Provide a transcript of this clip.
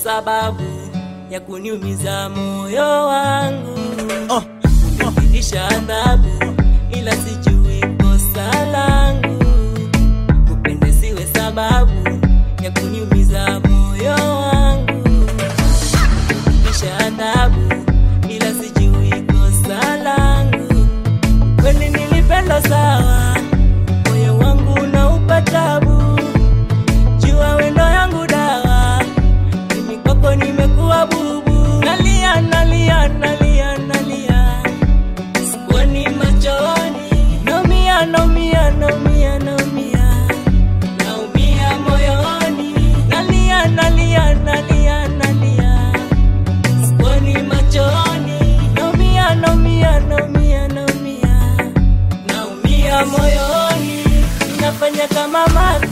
sababu ya kuniumiza moyo wangu Oh, kunifikisha adhabu, ila sijui kosa langu. Kupende siwe sababu ya kuniumiza moyo wangu. Kunifikisha adhabu, ila sijui kosa langu. Kweli nilipenda sawa, moyo wangu unaupa tabu. Jua wendo yangu dawa, mimi kwako nimekuwa bubu. Nalia, nalia, nalia, nalia sikuoni machoni, naumia, naumia, naumia, naumia, naumia moyoni, nalia, nalia, nalia, nalia, sikuoni machoni, naumia, naumia, naumia, naumia, naumia moyoni, nafanya kama mavi